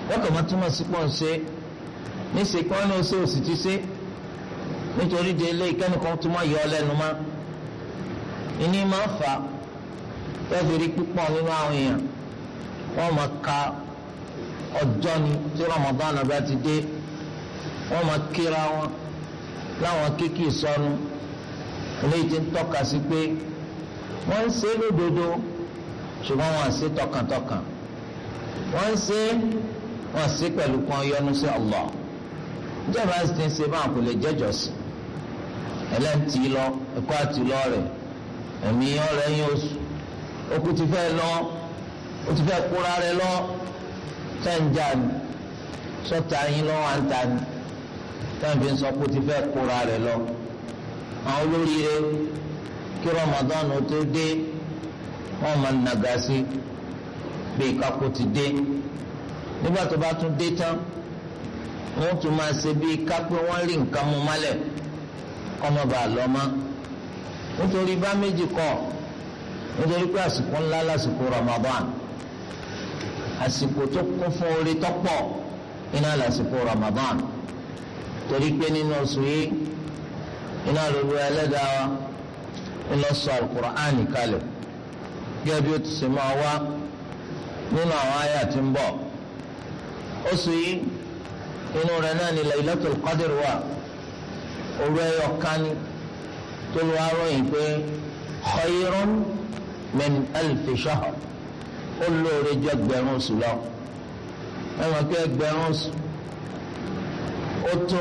wọ́n kàn máa túmọ̀ sí pọ̀ ń ṣe níṣẹ́ kí wọ́n ní oṣù òsì ti ṣe nítorí de ilé ìkẹ́nìkan tó máa yọ ọ lẹ́nu mọ́ ìní máa fà á tẹ́fìrí púpọ̀ nínú àwọn èèyàn wọ́n máa ka ọjọ́ ni tí Ramadan bá ti dé wọ́n máa kíra wọn láwọn kéèkì sọnù eléyìí ti ń tọ́ka sí pé wọ́n ń ṣe lódodo ṣùgbọ́n wọ́n ń ṣe tọkàntọkàn wọ́n ń ṣe wọ́n ṣe pẹ̀lú kan yọ́nú sí Allah ìjọba ti ń ṣe báwọn kò lè jẹ́jọ́ sí ẹlẹ́ǹtì lọ ẹ̀kọ́ àti lọ rẹ̀ ẹ̀mí ọ̀rẹ́ yín oṣù okùn ti fẹ́ lọ ó ti fẹ́ kóra rẹ̀ lọ sẹ́ńjà ni sọ́ta yín lọ́wọ́ à ń ta ni sẹ́ńfì ń sọ pé ó ti fẹ́ kóra rẹ̀ lọ àwọn olóríire kí Ramadan tó dé wọ́n máa nàgà sí bíi kakó ti dé nígbà tó bá tún dé tán wọ́n tún máa ṣe bíi kápẹ́ wọ́n rí nǹkan mú mọ́lẹ̀ kọ́mọ bá lọ mọ́ nítorí bá méjì kọ́ nítorí pé àsìkò ńlá lásìkò Ramadan àsìkò tó kún fún orí tọ́pọ̀ iná lásìkò Ramadan torí pé nínú oṣù yìí iná lóru ẹlẹ́dàá wa ńlọ sọ alukur'ani kalẹ̀ gẹ́gẹ́ bí ó ti ṣe máa wá nínú àwọn àyà tí ń bọ̀ oṣù yìí inú rẹ̀ náà ni Laylatul Qadr wà òru ẹyọ kání tó lu aróyìn pé khayrun min alfi shahr ó lóore jọ ẹgbẹ̀rún oṣù lọ ẹ mọ̀ pé ẹgbẹ̀rún oṣù ó tó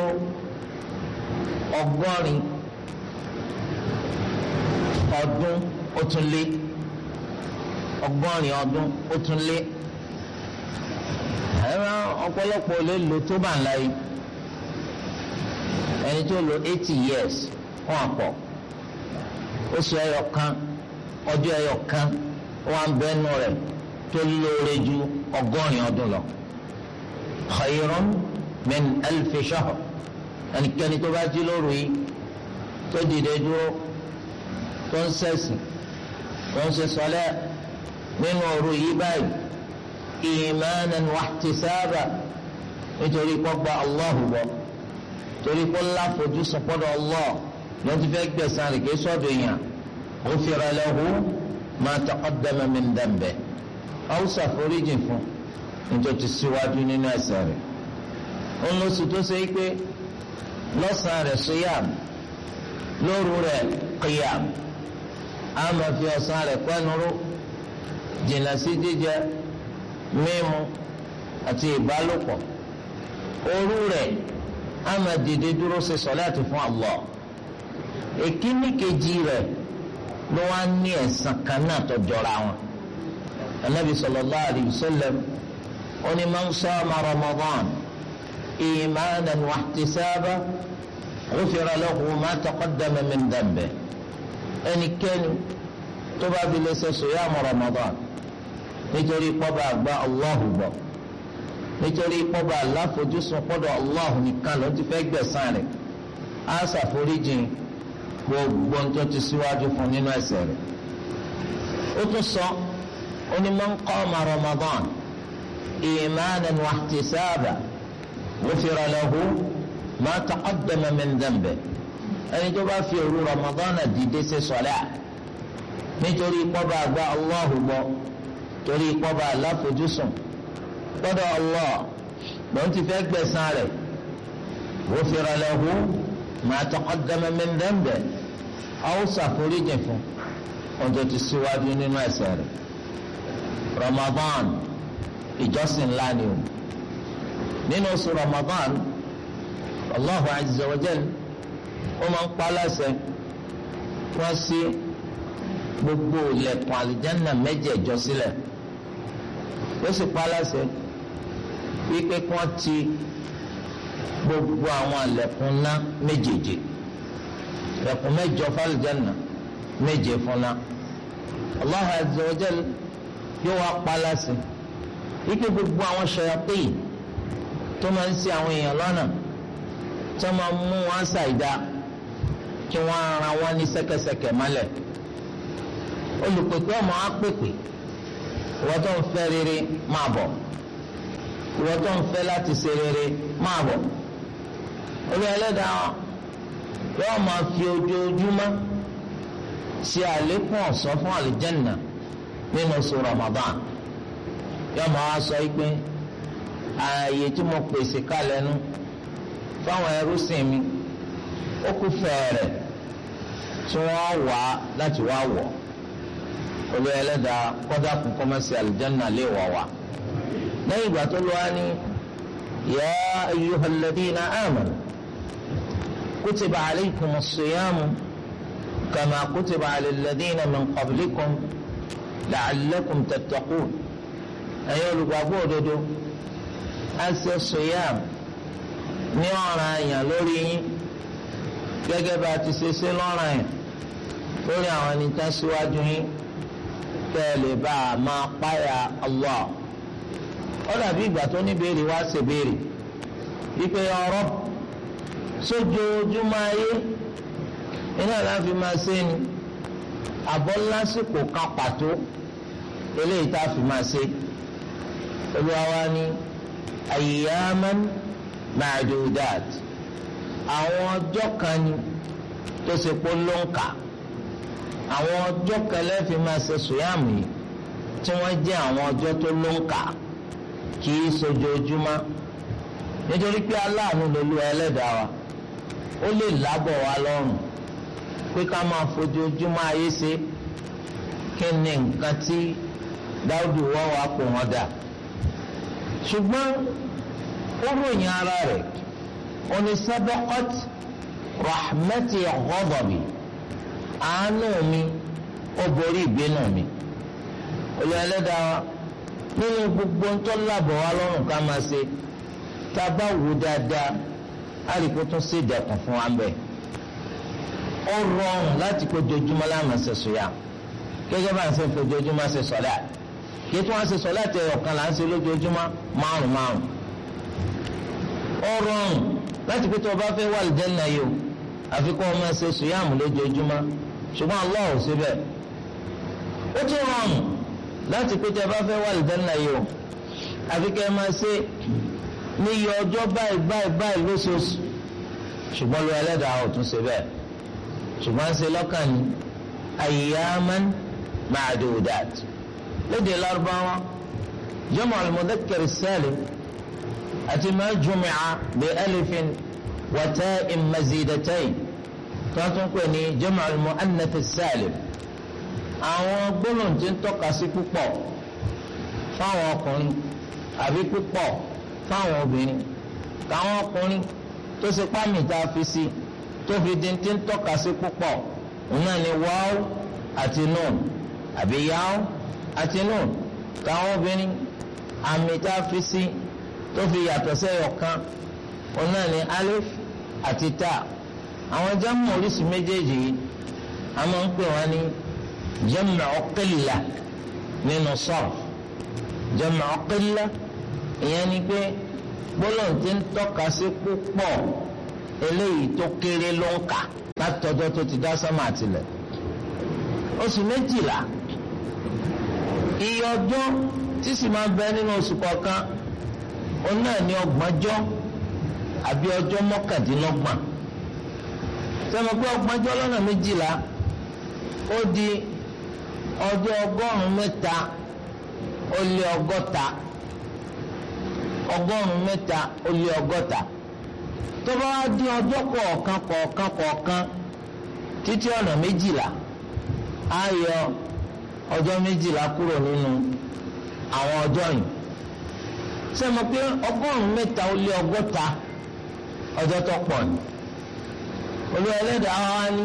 ọgọ́rin ọdún ó tún lé ọgọ́rin ọdún ó tún lé ẹ̀rọ ọ̀pọ̀lọpọ̀ lè lò tó bá ń láyé ẹni tó lò eighty years wọn àpọ̀ oṣù ẹyọ kan ọjọ́ ẹyọ kan wọn bẹ́nu rẹ̀ tó lóore ju ọgọ́rin ọdún lọ khayrun min alfi shahr ẹnikẹ́ni tó bá jí lóru yìí tó dìde dúró tó ń ṣẹ̀sìn tó ń ṣe sọlẹ́ nínú òru yìí báyìí ìmánan wàhtísábà nítorí kó gba Allahu gbọ́ torí kó láfojú sọpọ́dọ̀ Allah ló ti fẹ́ gbẹ̀sán rẹ̀ kí sọ́dọ̀ yàn ghufira lahu ma taqaddama min dambi haúsá foríjì fún nítorí ti síwájú nínú ẹ̀ṣẹ̀ rẹ̀ ó lọ sí tó ṣe é pé lọ́sàn-án rẹ̀ siyam lóru rẹ̀ qiyam á máa fi ọ̀sán rẹ̀ pẹ́nuró jìnnà sí jíjẹ mímu àti ìbálòpọ̀ òru rẹ̀ á máa dìde dúró ṣe sọ̀láàtì fún Allah èkíní kejì rẹ̀ ló wá ní ẹ̀san kan náà tó jọra wọn anabi sallallahu alayhi wa sallam ó ní man sama Ramadan imanan wa ihtisaban ghufira lahu ma taqaddama min dhanbihi ẹnikẹ́ni tó bá fi lè ṣe sòyàmù Ramadan nítorí pọ́ba àgbà Allahu gbọ́ nítorí pọ́ba aláfojúsùn pọ́dọ̀ Allahu nìkan ló ti fẹ́ gbẹ̀san rẹ̀ á ṣàforíjìn gbogbo tó ti síwájú fún nínú ẹ̀ṣẹ̀ rẹ̀ ó tún sọ ó ní man qama Ramadan imanan wa ihtisaban ghufira lahu ma taqaddama min dhanbihi ẹni tó bá fi òru Ramadan dìde ṣe sọlá nítorí pọ́ba àgbà Allahu gbọ́ torí pọ́ba aláfojúsùn gbọ́dọ̀ Allah lòun ti fẹ́ gbẹ̀san rẹ̀ ghufira lahu ma taqaddama min dhanbihi àwọn ṣàforíjì fún ọjọ́ ti síwájú nínú ẹ̀ṣẹ̀ rẹ̀ Ramadan ìjọsìn ńlá ni o nínú oṣù Ramadan Allahu azza wa jal ó máa ń pa láṣẹ wọ́n sí gbogbo ilẹ̀kùn àlìjáná mẹ́jẹ̀ẹ̀jọ sílẹ̀ ó sì pa láṣẹ wípé kí wọ́n ti gbogbo àwọn ilẹ̀kùn ná méjèèjì ilẹ̀kùn mẹ́jọ fàlìjáná méje fúnná Allahu azza wa jal yóò wá pa láṣẹ wípé gbogbo àwọn ṣayatín tó máa ń ṣì àwọn èèyàn lọ́nà tó máa mú wọn ṣàìdá kí wọ́n ara wọn ní ṣẹ̀kẹ̀ṣẹ̀kẹ̀ mọ́lẹ̀ olùpèpè ọmọ apèpè wọ́n tó ń fẹ́ rere máa bọ̀ ìwọ tó ń fẹ́ láti ṣe rere máa bọ̀ olú ẹlẹ́dàá yóò máa fi ojoojúmọ́ ṣe àlékún ọ̀sán fún àlìjẹ́nà nínú oṣù Ramadan yóò máa wá sọ pé ààyè tí mo pèsè kalẹ̀ nu fáwọn ẹrúsìn mi ó kú fẹ́ẹ̀rẹ̀ tí wọ́n wá láti wá wọ̀ olú ẹlẹ́dàá kọ́dà kún kọ́mẹ́sì àlìjẹ́nà lè wọ̀ wá lẹ́yìn ìgbà tó lọ́wọ́ ní yā ayyuhal ladhīna āmanū kutiba alaykumus siyāmu kamā kutiba alal ladhīna min qablikum la'allakum tattaqūn ẹ̀yin olùgbàgbọ́ òdodo á ṣe siyām ní ọ̀ràn àyàn lórí yín gẹ́gẹ́ bá a ti ṣe ṣe lọ́ràn àyàn lórí àwọn ẹni tá síwájú yín kẹ́ ẹ lè bá a máa páyà Allah ó dàbí ìgbà tó ní béèrè wá ṣe béèrè wípé ọ̀rọ̀ sójoojúmọ́ ayé iná láfi máa ṣe ni àbọ̀ lásìkò kan pàtó eléyìí tá a fi máa ṣe olúwa wa ní ayyaman ma'dudat àwọn ọjọ́ kan ni tó ṣe pé ló ń kà àwọn ọjọ́ kan lẹ́ẹ̀fi máa ṣe sùyàmù yìí tí wọ́n jẹ́ àwọn ọjọ́ tó ló ń kà kì í sojoojúmọ́ nítorí pé aláàánú lolú ẹlẹ́dàá wa ó lè lábọ̀ wá lọ́rùn pé ká máa fojoojúmọ́ ayé ṣe kí ni nǹkan tí dáúdù wọ́n wá pò wọ́n dà ṣùgbọ́n ó ròyìn ara rẹ̀ ó ní sabaqat rahmati ghadabi àánú mi ó borí ìbínú mi olú ẹlẹ́dàá wa nínú gbogbo ń tọ́ lábọ̀ wá lọ́rùn ká máa ṣe tá a bá wò dáadáa á rí kó tún ṣe ìdẹ̀kùn fún wa ń bẹ̀. ó rọrùn láti kó jojúmọ́ láàmú ṣe sùúyà gẹ́gẹ́ bá ń ṣe fojoojúmọ́ ṣe sọ̀lá kí tí wọ́n ṣe sọ̀lá tẹ ọ̀kan là ń ṣe lójoojúmọ́ márùn márùn. ó rọrùn láti kó tó o bá fẹ́ wà lìjẹ́nà yìí o àfi kó o máa ṣe sùúyà mú lójoojúmọ́ ṣùgbọ́n Allah ò síbẹ̀. ó tún rọrùn láti pé tẹ bá fẹ́ wà lìdánná yìí o àfi kẹ́ ẹ máa ṣe ní iye ọjọ́ báyìí báyìí báyìí lóṣooṣù ṣùgbọ́n lu ẹlẹ́dàá ò tún ṣe bẹ́ẹ̀ ṣùgbọ́n ṣe lọ́kàn ní ayyaman ma'dudat lédè lárúbáwá jama' al-mudhakkar as-salim àti ma jumi'a bi alifin wa ta'in mazidatayn tó tún pè ní jama' al-mu'annath as-salim àwọn gbólóhùn tí ń tọ́ka sí púpọ̀ fáwọn ọkùnrin àbí púpọ̀ fáwọn obìnrin káwọn ọkùnrin tó ṣe pámì tá a fi sí tó fi di tí ń tọ́ka sí púpọ̀ òun náà ni wáó àti nùn àbí yáó àti nùn káwọn obìnrin àmì tá a fi sí tó fi yàtọ̀ sẹ́yọ̀ kan òun náà ni alif àti ta àwọn jámù oríṣi méjèèjì yìí a máa ń pè wọ́n ní jam'u qilla nínú sarf jam'u qilla ìyẹn ni pé gbólóhùn tí ń tọ́ka sí púpọ̀ eléyìí tó kéré ló ń kà látọjọ́ tó ti dá sánmà àtìlẹ̀ oṣù méjìlá iye ọjọ́ tí sì máa bẹ nínú oṣù kọ̀ọ̀kan òun náà ní ọgbọ̀njọ́ àbí ọjọ́ mọ́kàndínlọ́gbọ̀n sẹ́mi pé ọgbọ̀njọ́ lọ́nà méjìlá ó di ọjọ́ ọgọ́rùn-ún mẹ́ta ó lé ọgọ́ta ọgọ́rùn-ún mẹ́ta ó lé ọgọ́ta tó bá wá di ọjọ́ kọ̀ọ̀kan kọ̀ọ̀kan kọ̀ọ̀kan títí ọ̀nà méjìlá á yọ ọjọ́ méjìlá kúrò nínú àwọn ọjọ́ yìí sẹ́mi pé ọgọ́rùn-ún mẹ́ta ó lé ọgọ́ta ọjọ́ tó pọ̀ ni olú ẹlẹ́dàá wa ní